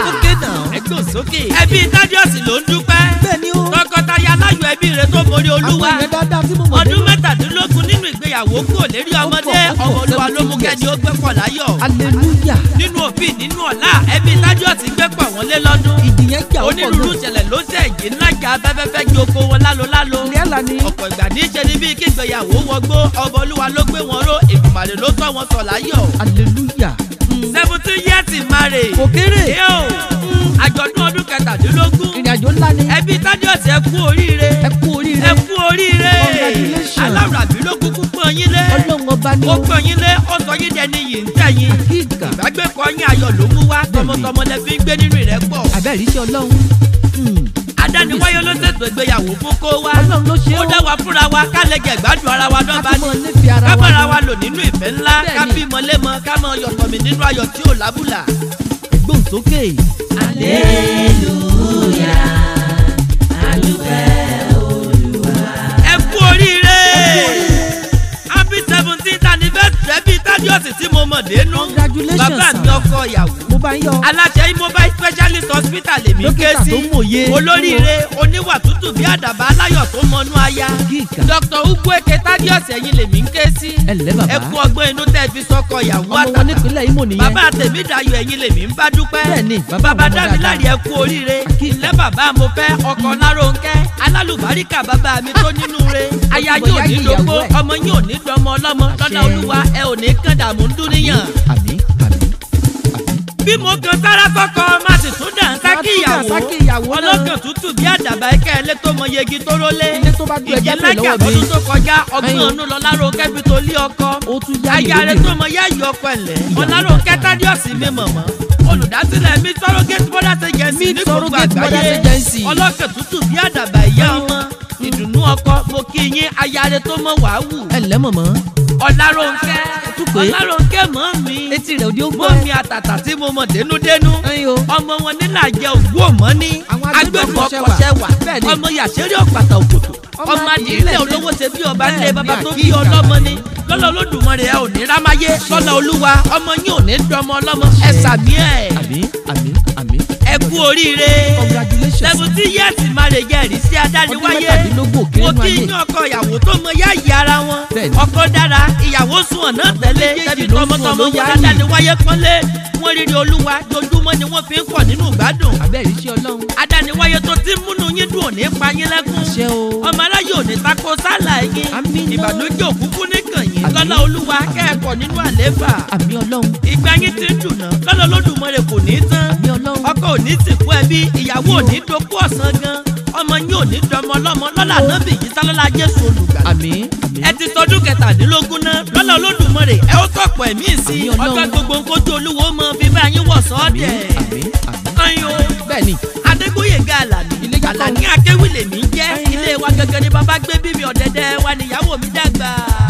ókè náà. ẹgbẹ́ òsókè. ẹbí tádíọ̀sì ló ń dúpẹ́. bẹ́ẹ̀ ni ó. tọkọtaya aláyọ̀ ẹbí rẹ̀ tó borí olúwa. àwọn èèyàn dáadáa tí mo mọ̀ ọdún mẹ́tàdínlógún nínú ìgbéyàwó kò lérí ọmọdé Ó pọ̀, ó pọ̀, ọmọ olúwa ló mú 17 kẹ́ni ó gbé pọ̀ láyọ̀. hallelujah. nínú òbí nínú ọ̀la ẹbí tádíọ̀sì gbé pọ̀ wọ́n lé lọ́dún. ìdí yẹn jà ó pọ̀ onírúurú gan. ìṣẹ̀lẹ̀ ló ṣe èyí ńlájà afẹ́fẹ́fẹ́ ju oko wọn lálo lálo. ilé àlá ni. ọ̀pọ̀ ìgbà ní í ṣe ni bíi kí ìgbéyàwó wọgbó ọba olúwa ló gbé wọn ró èdùmàrè ló tọ́ wọn sọ̀ láyọ̀. hallelujah. seventeen years in marriage. kò kéré. yóò àjọ̀dún ọdún kẹtàdínlógún. ìrìn àjò ńlá ni. ẹbí tádíọ̀sì ẹ kú oríire. ẹ kú oríire. ẹ kú oríire. Congratulations. aláwùrábí ló kúkú pọ́n yín lé. ọlọ́run ọba ni ó pọ́n yín lé ó sọ yín dẹni yìí ń tẹ̀yìn. kíkà. ìbágbépọ̀ yín ayọ̀ ló mú wá tọmọtọmọ lẹ fi ń gbé nínú ìrẹ́pọ̀. àbẹ̀rí iṣẹ́ ọlọ́run. Hmm. adániwáyé ló ṣètò ìgbéyàwó fún kó wá. ọlọ́run ló ṣe ó ó. dá wa fúnra wa ká lè jẹ ìgbádùn ara wa ká dọ́gba tún ní. mọ nífẹ̀ẹ́ ara ká wa. bára wa lò nínú ìfẹ́ ńlá Bẹ́ẹ̀ni. ká bímọ lémọ ká mọ yọ̀tọ̀ mi nínú ayọ̀ tí ò lábùlà. gbóhùn sókè. ẹ kú oríire happy seventeenth anniversary ẹbí tádíọ̀sì tí mo mọ̀ dénú Congratulations, bàbá mi sir. ọkọ ìyàwó mo bá ń yọ. aláṣẹ immobile specialist hospital lèmi ké Dókítà sí tó mòye. olóríire oníwà tútù bí àdàbà aláyọ̀ tó mọnú aya kíkà. dr ugwueke tádíọ̀sì ẹ̀yin lèmi ń ké sí ẹ ǹlẹ́ bàbá. ẹ kú ọgbọ́n inú tẹ́ fi sọkọ ìyàwó ọmọ wọn àtàtà nípínlẹ̀ Imo nìyẹn. bàbá tèmi dayọ̀ ẹ̀yin lèmi ń bá dúpẹ́ Bẹ́ẹ̀ni, bàbá bàbá àwọn ọmọ dámiláre ẹ kú oríire Àkíyèsí. ilé bàbá mo fẹ́ ọkọ lárónkẹ́ alálùbáríkà bàbá mi tó nínú re aya túbọ̀ yóò yá ní ìyàwó dógó ẹ̀. ọmọ yóò ní dọmọ ọlọ́mọ lọ́nà Àṣẹ. olúwa ẹ ò ní kàn dààmú ń dúníyàn àmì àmì bí mo kan sára kọkọ má sì tún dà ń sákì Má tún dà ń sákì ìyàwó ìyàwó náà. ọlọ́kàn tútù bí àdàbà ẹ̀kẹ́ ẹlẹ́ tó mọ yegi tó rólé ilé tó bá ju ẹja pè ìjìnlẹ́jà lọ́wọ́ mi. ọdún tó kọjá ọgbọ́n Ẹyin. ọ̀nù lọ lárónkẹ́ fi tó lé ọkọ ó tún yá aya rẹ ìlú tó mọ yá yọ ọkọ ẹlẹ Ìyàwó. ọláròkẹ tádíọsì mi mọmọ olùdásílẹ̀ mi surrogate mothers agency Meet ní gbogbo Surrogate Mothers àgbáyé Agency. ọlọ́kẹ̀ tútù bí àdàbà ìyá ọmọ ìdùnnú ọkọ mo kí yín aya rẹ tó mọ wàhù ẹ ǹlẹ́ mọ̀mọ́. ọláròkẹ Tún pé. ọláròkẹ mọ mi etí rẹ̀ òdi ó gbọ́. mọ mi àtàtà tí mo mọ dénúdénú ẹyin o. ọmọ wọn nílà jẹ ògbó ọmọ ní Àwọn agbẹ̀bọ̀ agbébọn ọkọ̀ṣẹ́ wà Bẹ́ẹ̀ni. ọmọ yàṣẹ́rí ọ̀pàtà òkòtò Ọmọ ọmọ adìyẹ adìyẹ lẹ́sẹ̀. olówó ṣe bí ọba nílé Bẹ́ẹ̀ni, baba tó bí àkíyèsí ọlọ́mọ ni lọ́lọ́ olódùmarè ẹ ò ní rámáyé lọ́lọ́ olúwa ọmọ yín ò ní dọmọ ọlọ́mọ ẹ sàmí ẹ̀ àmì àmì àmì. ẹ kú oríire congratulations. seventy years marriage ẹ̀rí sí adániwáyé mẹ́tàdínlógún òkè mo nínú kí ayé. yín ọkọ ìyàwó tó mọ yá ìyá ara wọn Bẹ́ẹ̀ni. ọkọ dára ìyàwó sùn ọ̀nà tẹ̀lé Méjèèjì tẹ̀bí ló sùn tọmọtọmọ ló wọn yá adániwáyé pọ́nlé wọn rírí olúwa dojúmọ́ ni wọ́n fi ń pọ̀ nínú ìgbádùn àbẹ̀rí iṣẹ́ ọlọ́run. adániwáyé tó ti múnú yín dùn òní pa yín lẹ́kún ṣé o. ọmọ aráyé òní tako sálà yín Àmín náà. ìbànújẹ́ òkúkú nìkan yín Àmín. lọ́lá olúwa kẹ́ẹ̀kọ́ nínú àléfà àmì ọlọ́run. ìgbà yín ti ń dùn náà lọ́lá olódùmarè kò ní tán àmì ọlọ́run. ọkọ òní sìnkú ẹbí ìyàwó òní dokú ọ̀sán gan ọmọ yín òní dọmọ ọlọ́mọ lọ́lá nábì yìí sálọ́lá jésù olùgbà àmì àmì. ẹ ti tọdún kẹtàdínlógún náà lọ́lá olódùmarè ẹ ó tọ̀pọ̀ ẹ̀mí sí Àmín Ọlọ́run. ọjọ́ gbogbo nkójú olúwo mọ bíbá yín wọ̀ àmì sọ́ọ̀dẹ̀ àmì àmì. ayo bẹ́ẹ̀ni. adégbòyèga àlàní Ilé yàtọ̀. àlàní akéwì lèmi ń jẹ́ Ẹyin. ilé wa gẹ́gẹ́ ni bàbá gbé bí mi ọ̀dẹ̀dẹ̀ wa níyàwó mi dàgbà.